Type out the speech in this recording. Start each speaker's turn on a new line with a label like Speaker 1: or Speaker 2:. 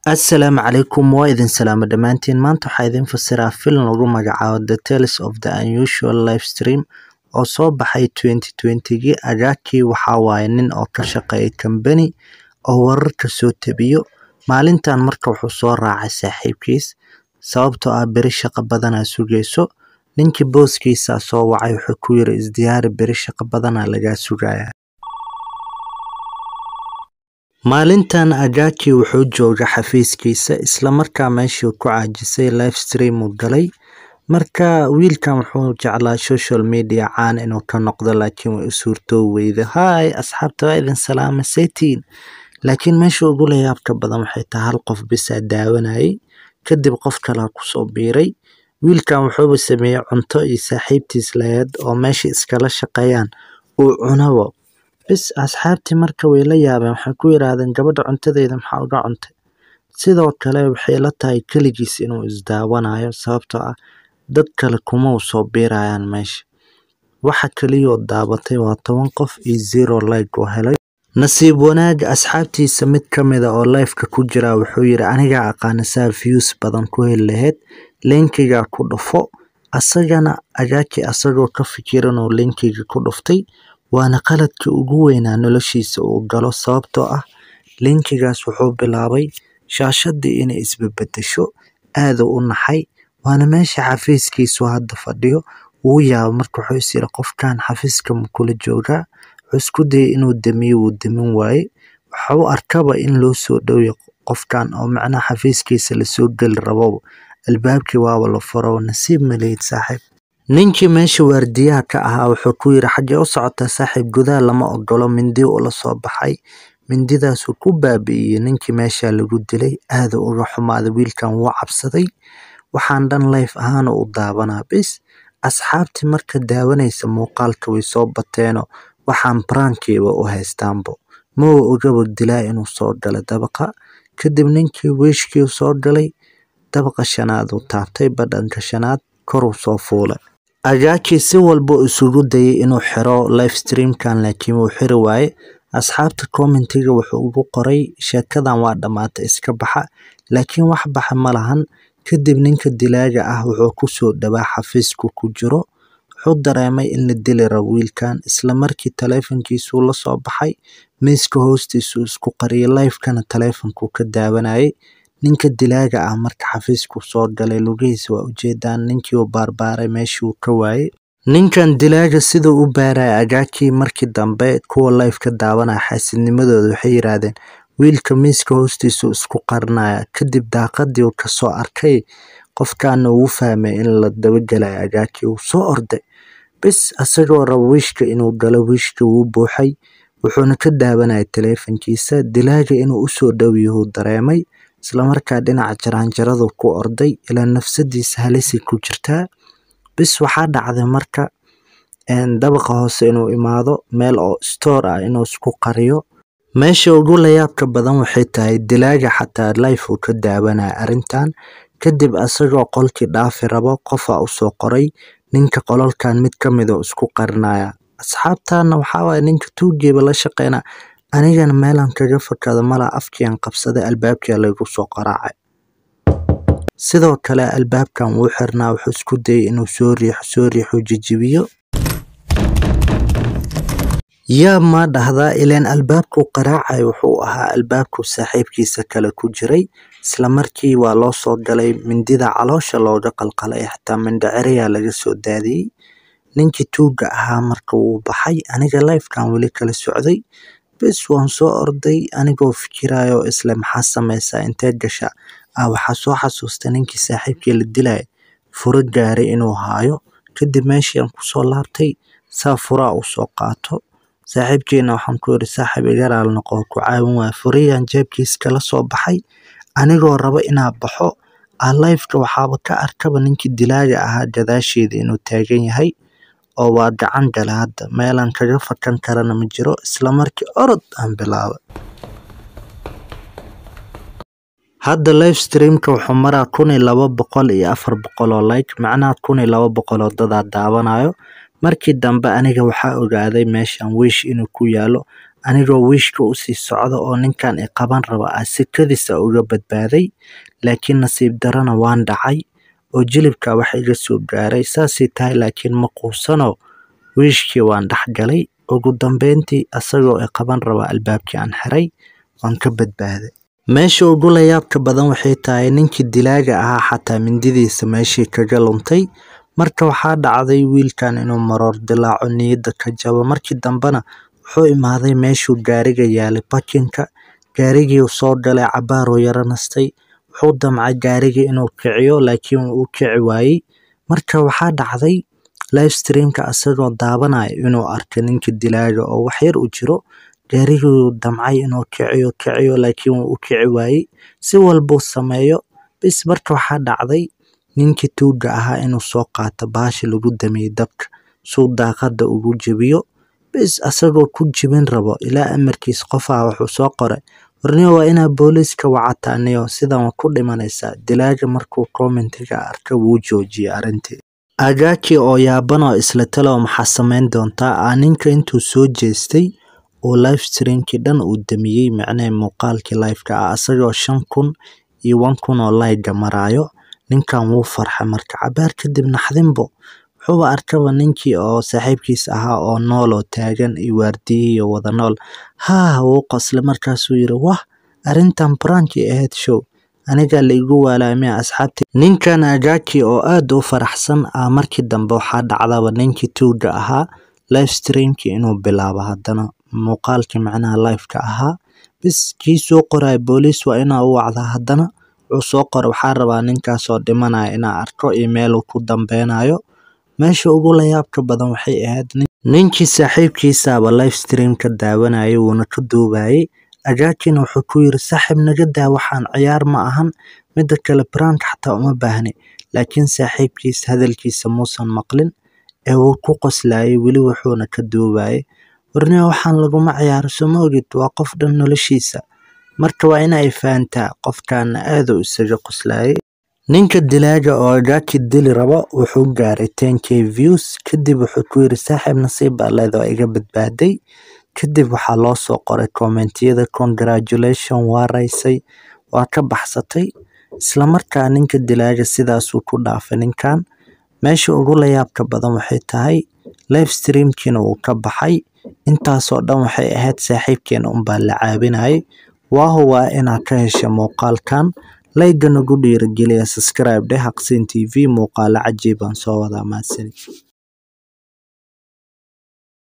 Speaker 1: Assalaamu calaykum waa idin salaamo dhammaantiin maanta waxaa idin fasiraa filim lagu magacaabo The Tales of the Unusual Livestream oo soo baxay 2020gii agaakii waxaa waaye nin oo ka shaqeeya kambani oo wararka soo tabiyo maalintan marka wuxuu soo raacay saaxiibkiis sababtoo ah beri shaqo badanaa sugayso ninkii booskiisa soo wacay wuxuu ku yiri isdiyaari beri shaqo badanaa lagaa sugayaa maalintan agaaki wuxuu jooga xafiiskiisa islamarkaa meeshii ku caajisay livestream uu galay marka wiilkan wuxuu jeclaa social media caan inuu ka noqdo laakiin way u suurtoo weyda hi asxaabta waa idin salaama setiin laakiin meesha ugu layaabka badan waxay tahay hal qof bisaa daawanayay kadib qof kalaa kusoo biiray wiilkan wuxuuba sameeyey cunto iyo saaxiibtiis laheed oo meesha iskala shaqeeyaan uu cunabo bis asxaabtii marka way la yaabeen waxay ku yiraahdeen gabadha cuntadeeda maxaa uga cuntay sidoo kale waxay la tahay keligiis inuu isdaawanayo sababtoo ah dad kale kuma u soo biirayaan meesha waxa keliyoo daabatay waa toban qof iyo zero like oo helay nasiib wanaag asxaabtiisa mid ka mida oo lifeka ku jira wuxuu yiri anigaa aqaana saa views badan ku heli lahayd linkiga ku dhufo asagana agaaki asagoo ka fikiran oo linkiga ku dhuftay waana qaladkii ugu weynaa noloshiisa uu galo sababtoo ah linkigaas wuxuu bilaabay shaashadii inay isbebedesho aaduu u naxay waana meesha xafiiskiisu hadda fadhiyo wuu yaaba marka wuxuu is yiri qofkan xafiiska ma kula joogaa wuxuu isku dayay inuu damiyo wuu damin waaye wuxuu arkaba in loo soo dhowya qofkan oo macnaha xafiiskiisa lasoo geli rabo albaabkii waaba la furo nasiib malihid saaxiib ninkii meesha waardiyaha ka ahaa wuxuu ku yiri xaggee u socotaa saaxiib gudaha lama ogolo mindi ula soo baxay mindidaasuu ku baabi'iyey ninkii meesha lagu dilay aaduu uga xumaaday wiilkan wuu cabsaday waxaan dhan life ahaan u daawanaa bis asxaabtii marka daawanaysa muuqaalka way soo bateenoo waxaan barankiiba u haystaanbo mawa ogaba dilaa inuu soo galay dabaqa kadib ninkii wiishkii soo galay dabaqa shanaad uu taabtay badhanka shanaad koruu soo fuulay agaakii si walba isugu dayay inuu xiro livestreamkan laakiin wuu xiri waaye asxaabta commentiga wuxuu ugu qoray sheekadan waa dhammaatay iska baxa laakiin wax baxa ma lahan kadib ninka dilaaga ah wuxuu kusoo dhawaa xafiisku ku jiro wuxuu dareemay in la dili rabo wiilkan isla markii taleefankiisuu la soo baxay miiska hoostiisuu isku qariyay lifekana taleefonkuu ka daawanayay ninka dilaaga ah marka xafiisku soo galay lugihiisa waa ujeedaan ninkii uu baarbaaray meeshii uu ka waayey ninkan dilaaga siduu u baaraya agaakii markii dambe kuwa life ka daawanaya xaasidnimadooda waxay yiraahdeen wiilka miiska hoostiisuu isku qarinaya kadib daaqadii uu kasoo arkay qofkaana uu fahmay in la dabagelayo agaakii uu soo orday bis asagoo rabo wiishka inuu galo wiishka wuu buuxay wuxuuna ka daawanaya taleefankiisa dilaaga inuu usoo dhow yahuu dareemay islamarkaa dhinaca jaraanjaradu ku orday ilaa nafsadiisa halisay ku jirtaa bis waxaa dhacday marka dabaqa hoose inuu imaado meel oo store ah inuu isku qariyo meesha ugu layaabka badan waxay tahay dilaaga xataa life uu ka daawanaya arrintan kadib asagoo qolkii dhaafi rabo qofaa usoo qoray ninka qololkan mid ka mid oo isku qarinaya asxaabtana waxaa waaye ninka tuugiiba la shaqeyna anigana meelan kaga fakado malaa afkiian qabsaday albaabkia laygu soo qaraacay sidoo kale albaabkan wuu xirnaa wuxuu isku dayay inuu soo riixo soo riixo jijibiyo yaa maa dhahdaa ileen albaabkuu qaraacay wuxuu ahaa albaabkuu saaxiibkiisa kale ku jiray isla markii waa loo soo galay mindida caloosha looga qalqalay xataa mindhaceriyaa laga soo daadiyey ninkii tuuga ahaa marka wuu baxay aniga lifekan weli kala socday bis waan soo orday anigoo fikirayo isle maxaa sameysaa intee gasha ah waxaa soo xasuustay ninkii saaxiibkii la dilaya furo gaaray inuu haayo kadib meeshiian kusoo laabtay saa furaa uu soo qaato saaxiibkiina waxaan ku yiri saaxiib igaraal noqo ku caawin waaya furiyaan jeebkiis kala soo baxay anigoo rabo inaa baxo ah lifeka waxaaba ka arkaba ninkii dilaaga ahaa gadaasheeda inuu taagan yahay oo waa gacan gale hadda meelaan kaga fakan karana ma jiro isla markii orod aan bilaabay hadda livestreamka wuxuu maraa kun iyo laba boqol iyo afar boqol oo like macnaha kun iyo laba boqol oo dadaa daawanayo markii dambe aniga waxaa ogaaday meeshan wiish inuu ku yaalo anigoo wiishka usii socda oo ninkan i qaban raba ah sikadiisa uga badbaaday laakiin nasiib darana waan dhacay oo jilibka wax iga soo gaaray saasay tahay laakiin ma quusano wiishkii waan dhex galay ugu dambeyntii asagoo i qaban raba albaabkii aan xiray waan ka badbaaday meesha ugu layaabka badan waxay tahay ninkii dilaaga ahaa xataa mindidiisa meeshii kaga luntay marka waxaa dhacday wiilkan inuu maroor dilaaco niyadda ka jabo markii dambena wuxuu imaaday meeshuu gaariga yaalay bakinka gaarigii soo galay cabaaruu yaro nastay wuxuu damcay gaarigii inuu kiciyo laakiin wuu u kici waayey marka waxaa dhacday livestreamka asagoo daawanaya inuu arkay ninka dilaaga oo wax yar u jiro gaariguu damcay inuu kiciyo kiciyo laakiin wuu u kici waayey si walbuu sameeyo bis marka waxaa dhacday ninkii tuuga ahaa inuu soo qaato baashi lagu damiyey dabka suu daaqada ugu jebiyo bis asagoo ku jebin rabo ilaa amarkiis qofaa wuxuu soo qoray warniyo waa inaa booliiska wacataa niyo sidan waa ku dhimanaysaa dilaaga markuu commentiga arka wuu joojiyey arrintii agaaki oo yaaban oo isla talow maxaa samayn doontaa aa ninka intuu soo jeestay oo livestreamkii dhan uu damiyey micnee muuqaalkii liveka ah asagoo shan kun iyo wan kun oo layga maraayo ninkan wuu farxay marka cabaar kadib naxdinbo wuxuuba arkaba ninkii oo saaxiibkiis ahaa oo nool oo taagan iyo waardiyihiiyo wada nool haa wuu qoslay markaasuu yiri wah arrintan branki ahayd show anigaa la igu waalaamia asxaabti ninkan agaaki oo aad u faraxsan ah markii dambe waxaa dhacdaba ninkii tuuga ahaa livestreamkii inuu bilaabo haddana muuqaalkii macnaha liveka ahaa bis kii soo qoraya booliis waa inaa u wacdaa haddana wuxuu soo qoray waxaa rabaa ninkaasoo dhimanaya inaa arko iyo meeluu ku dambeynayo meesha ugu layaabka badan waxay ahayd ninkii saaxiibkiisaaba livestreamka daawanayay wuuna ka duubayay agaakina wuxuu ku yiri saaxiib naga daa waxaan ciyaar ma ahan mida kale brank xataa uma baahni laakiin saaxiibkiis hadalkiisa muusan maqlin ee wuu ku qoslayay weli wuxuuna ka duubayay warniyo waxaan laguma ciyaaro soma ogid waa qof dhan noloshiisa marka waa inay fahantaa qofkaana aaduu isaga qoslayay ninka dilaaga oo agaaki dili rabo wuxuu gaaray ten k views kadib wuxuu ku yiri saaxiib nasiib baa leeda waa iga badbaaday kadib waxaa loo soo qoray kommentiyada congratulation waa raysay waa ka baxsatay islamarkaa ninka dilaaga sidaasuu ku dhaafay ninkan meesha ugu layaabka badan waxay tahay livestreamkiina wuu ka baxay intaasoo dhan waxay ahayd saaxiibkeena unbaa la caabinayay waahu waa inaad ka hesha muuqaalkan layga nagu dhiirigeliya subscribe dheh haqsiin t v muuqaalo cajiibaan soo wadaa mahadsanid